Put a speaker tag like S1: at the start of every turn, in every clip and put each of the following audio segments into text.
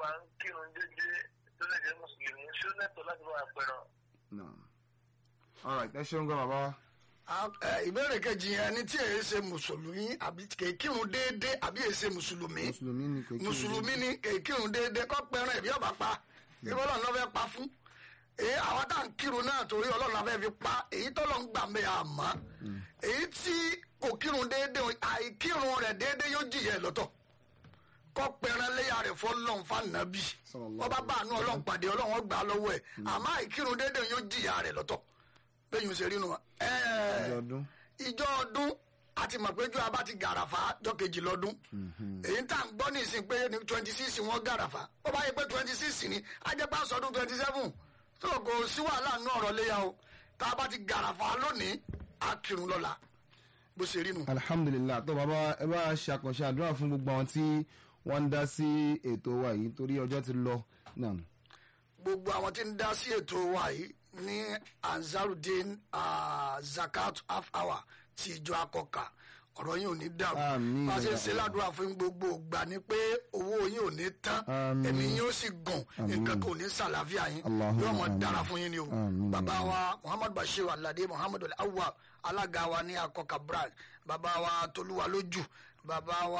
S1: wà ń kírun dédé tó lè jẹ́ mùsùlùmí ṣó lẹ́tọ̀ọ́ láti máa pẹ̀ràn.
S2: náà alright ẹ ṣeun gan bàbá wa.
S3: Ah, eh, ìbéèrè kejì yẹn ni tí èyí ṣe mùsùlùmí àbí kèékìrún déédéé àbí èyí ṣe mùsùlùmí
S2: mùsùlùmí ni kò kí
S3: mùsùlùmí ni kèékìrún déédéé kọ́ pẹ́ràn ẹ̀bí ọ̀bà pa ìbí ọlọ́run náà fẹ́ pa fún èyí àwọn tá à ń kírun náà torí ọlọ́run náà fẹ́ fi pa èyí tọ́lọ́ ń gbà mẹ́ àmọ́ èyí tí kò kírun déédéé àìkírun rẹ̀ déédéé yóò jìyà ẹ̀ lọ́tọ̀ kọ́ pẹ́ràn léyà rẹ̀ fọlọ́n fànàbí
S2: Sallallahu
S3: ọba bá àánú ọlọ́run pàdé ọlọ́run gbà lọ́wọ́ ẹ̀ àmọ́ àìkírun déédéé yóò jìyà rẹ̀ lọ́tọ̀ bẹ́ẹ̀ yóò ṣe rí nu ẹ̀ẹ́
S2: ọjọ́ ọdún.
S3: ìjọ ọdún àti mọ̀ pé jọ abá ti gàràfà jọ kejì lọ́dún èyí tá à ń gbọ́ ní ìsìn pé ní twenty six wọ́n gàràfà ó bá yẹ pé twenty six ni ajẹ́pá sọdún twenty seven tó kò sí wàhálà nínú ọ̀rọ̀ léyà o tá a bá ti gàràfà lónìí á kírun lọ́la bó ṣe rí nu.
S2: alhamdulilah tó bàbá ẹ bá ṣe àkànṣe àdúrà fún gbogbo àwọn tí wọ́n ń dá sí ètò wa yìí torí ọjọ́ ti lọ náà.
S3: gbogbo àwọn tí ń dá sí ètò wa yìí ní ansarudin ah, zakat half hour ti ìjọ akọkà ọ̀rọ̀ yìí ò ní dàrú
S2: Àmín.
S3: bá a ṣe ń ṣe ládùúrà fún gbogbo ìgbà ni pé owó yìí ò ní tán
S2: Àmín.
S3: ẹ̀mí yìí ó sì gùn nǹkan kò ní sàlàáfíà yín
S2: Allahumma
S3: yóò mọ
S2: àmín.
S3: dára fún yín ni o
S2: Àmín.
S3: bàbá wa muhammad bashir alade muhammad awwal alága wa ní akọkà brand bàbá wa tolúwa lójú bàbá wa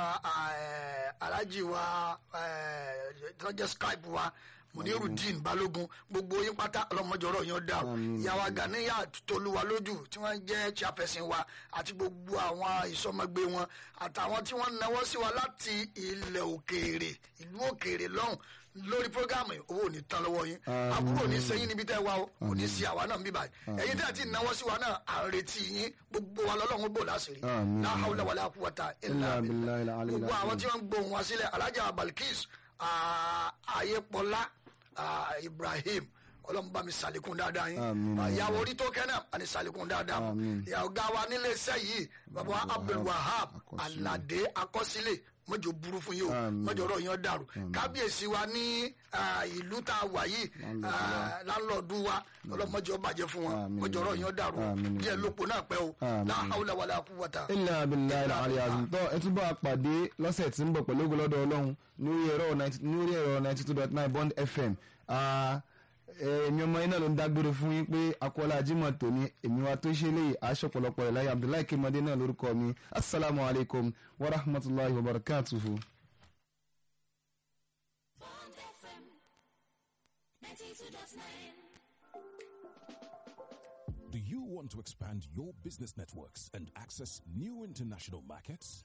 S3: eh, alhaji wa eh, tọ́jẹ́ skype wa munirudin balógun gbogbo yín pátá ọlọmọjọrọ yín dà o
S2: Àmín.
S3: ìyàwó ganiya tolúwa lójú tí wọ́n jẹ́ chairperson wa àti gbogbo àwọn ìsọmọgbé wọn àtàwọn tí wọ́n náwó sí wa láti ilẹ̀ òkèèrè ìlú òkèèrè lọ́hùn lórí programme yìí, owó ò ní tán lọ́wọ́ yín
S2: Àmín.
S3: àbúrò ò ní sẹ́yìn níbi tẹ́ ẹ wá o kò ní sí àwa náà bíbá ẹ̀yin tẹ́ ẹ ti náwó sí wa náà à ń retí yín gbogbo wa lọ́lọ́run bò láṣìírí
S2: Àmín.
S3: la hawla wala quwwata illa
S2: Illa billahi
S3: billah
S2: al-ali
S3: gbogbo àwọn
S2: al-azim.
S3: tí wọ́n ń gbóhùn wá sílẹ̀ alájà balkis ah, ayépọlá ah, ibrahim ọlọ́run bá mi sàlékún dáadáa yín
S2: Àmín.
S3: ìyàwó orí tó kẹ́ náà àní sàlékún dáadáa fún.
S2: Àmín.
S3: ìyàwó ga wa nílé iṣẹ́ yìí bàbá wa abdul wahab
S2: Akọsílẹ̀.
S3: alade akọsílẹ̀ mọ́jọ burú fún yìí o
S2: Àmín.
S3: mọ́jọ ọ̀rọ̀ yẹn dàrú kábíyèsí wa ní ah, ìlú tá a wà yìí ah, láńlọ́ọ̀dù wa ọlọ́mọjọ bàjẹ́ fún wọn
S2: Àmín.
S3: mọ́jọ ọ̀rọ̀ yẹn dàrú
S2: Àmín.
S3: díẹ̀ lópo náà pẹ́ o
S2: Àmín.
S3: la hawla wala quwwata.
S2: ilà abilà ilà àlẹ àzùntọ ẹ túbọ̀ àpàdé lọ́sẹ̀ tí ń bọ̀ pẹ̀lú ògùn lọ́dọ̀ ọlọ́run lórí ẹ̀rọ 90 lórí ẹ̀rọ ninety two dot nine bond fm Ah, eh, èmi ọmọ yín náà ló ń dágbére fún yín pé akọ́lá ajímọ̀ tòní èmi wa tó ṣe léyìí aṣọ pọ̀lọpọ̀ ẹ̀ láyé abdullahi kémọdé náà lórúkọ mi asalaamu alaykum wa rahmatulahi wa barakatuhu.
S4: Bond FM 92.9.
S5: Do you want to expand your business networks and access new international markets?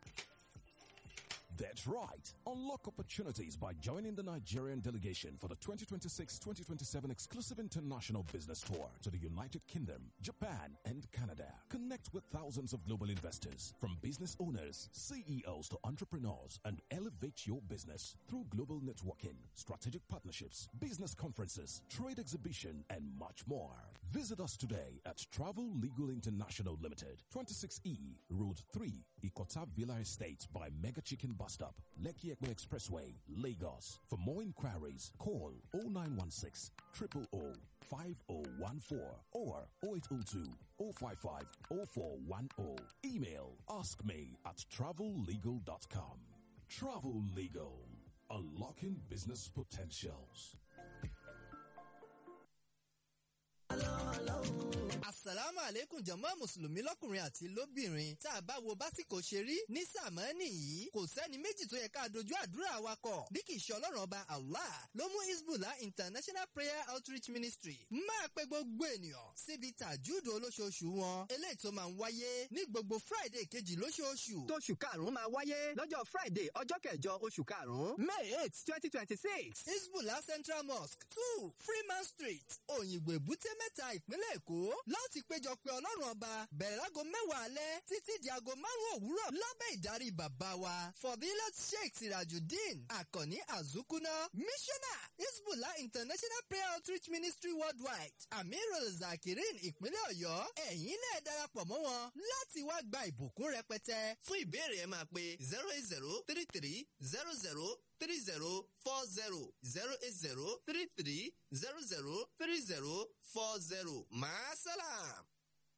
S5: That's right. Unlock opportunities by joining the Nigerian delegation for the 2026-2027 exclusive international business tour to the United Kingdom, Japan, and Canada. Connect with thousands of global investors, from business owners, CEOs to entrepreneurs, and elevate your business through global networking, strategic partnerships, business conferences, trade exhibition, and much more. Visit us today at Travel Legal International Limited, 26E, Road 3, Ikota Villa Estate by Mega Chicken Bus Stop, Lekki Ekpe Expressway, Lagos. For more inquiries, call 0916 000 5014 or 0802 055 0410. Email askme at travellegal.com. Travel Legal, unlocking business potentials.
S6: asalaamu aleykum jama mùsùlùmí lọkùnrin àti lóbìnrin tá a bá wo básìkò ṣe rí ní sàmánì yìí kò sẹ́ni méjì tó yẹ ká dojú àdúrà wa kọ bí kì í ṣe ọlọ́run ọba allah ló mú hezbollah international prayer outreach ministry máa pe gbogbo ènìyàn síbi tàjúdò olóṣooṣù wọn eléyìí tó máa ń wáyé ní gbogbo friday kejì lóṣooṣù
S7: tóṣù karùn-ún máa wáyé lọ́jọ́ friday ọjọ́ kẹjọ oṣù karùn-ún may eight twenty twenty six.
S6: hezbollah central mosque two freeman street òyìnbó èbúté mẹ́ta ìpínlẹ̀ èkó láti péjọ pé ọlọ́run ọba bẹ̀rẹ̀ láago mẹ́wàá alẹ́ títí di aago márùn-ún òwúrọ̀ lábẹ́ ìdarí bàbá wa fọdílẹ̀ sheikh sirajudeen akànní azukuna missioner hezbollah international prayer outreach ministry worldwide amirul zakirin ìpínlẹ̀ ọ̀yọ́ ẹ̀yin náà darapọ̀ mọ́ wọn láti wá gba ìbùkún rẹpẹtẹ. fún ìbéèrè ẹ máa pe zero eight zero three three zero zero three zero four zero zero eight zero three three zero zero three zero four zero. Maasalam.